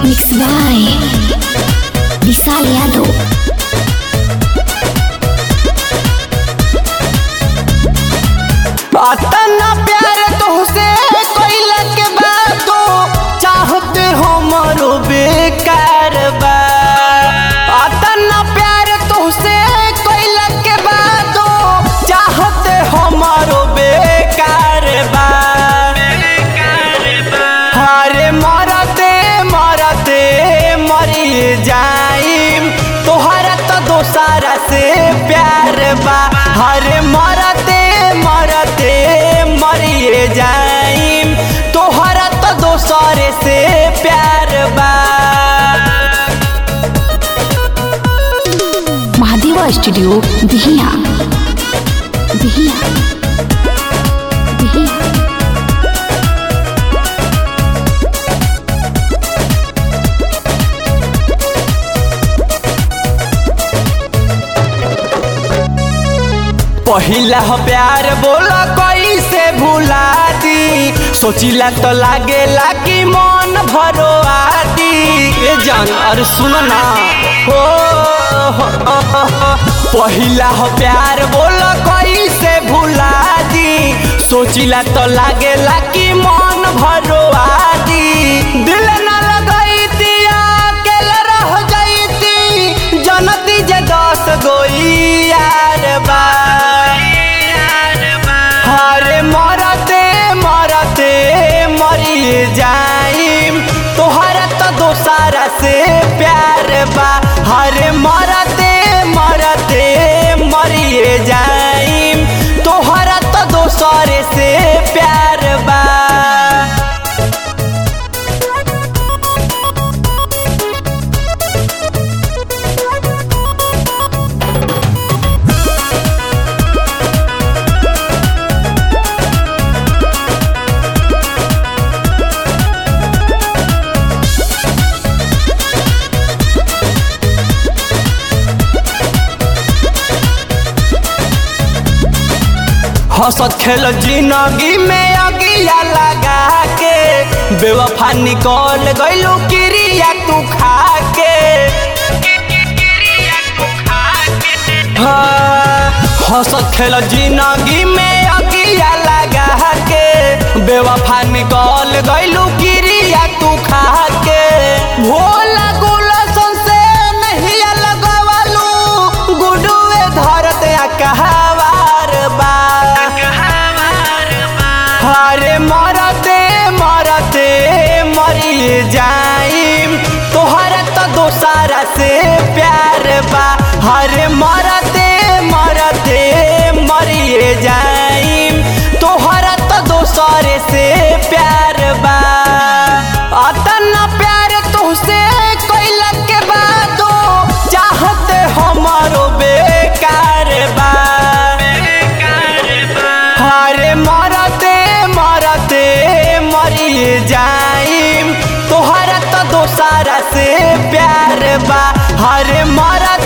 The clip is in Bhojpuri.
Mixed by Vishal Yadav. अतना प्यार तोहसे कोइला के बातो चाहते हमरो बेकार बा अतना प्यार तोहसे कोइला के बातो चाहते हमरो बेकार बा हरे मरते मरते मरी जाइम तोहरा तो दोसारा से प्यार बा हरे मरते मरते मरी जाइम तोहरा तो दोसरे से प्यार बा Mahadeva Studio, Dihiya. Dihiya. Dihiya. पहिला हो प्यार बोला कैसे भुला दी सोचिला तो लागेला कि मन भरो आती ए जान अरे सुन ना हो हो, हो, हो, हो। पहिला हो प्यार बोला कैसे भुला दी सोचिला तो लागेला कि मन भरो आती दिल ना लगैती अकेले रह जैती जनती जे दस गोई यार बा हरे मरते मरते मरी जाइम तोहरा तो दोसारा से प्यार बा हरे मरते मरते मरी जाइम तोहरा तो दोसरे से प्यार बा हंसत खेल जिंदगी में अगिया लगा के बेवफा निकल गइलू क्रिया तू खा के हाँ, हंसत खेल जिंदगी में अगिया लगा के बेवफा निकल गइलू क्रिया तू खा के भोला गुलशन से नहीं लगवालू गुडुए धरत कहवार बा हरे मरते मरते मरी जाइम तोहरा तो दोसारा से प्यार बा हरे मरते मरते मरी जाइम तोहरा तो दोसरे से प्यार बा अतना प्यार तुहसे कोइला के बादो चाहते हमारो बेकार बा हरे मरते मरते मरी जाइम तोहरा तो दोसारा से प्यार बा हरे मरते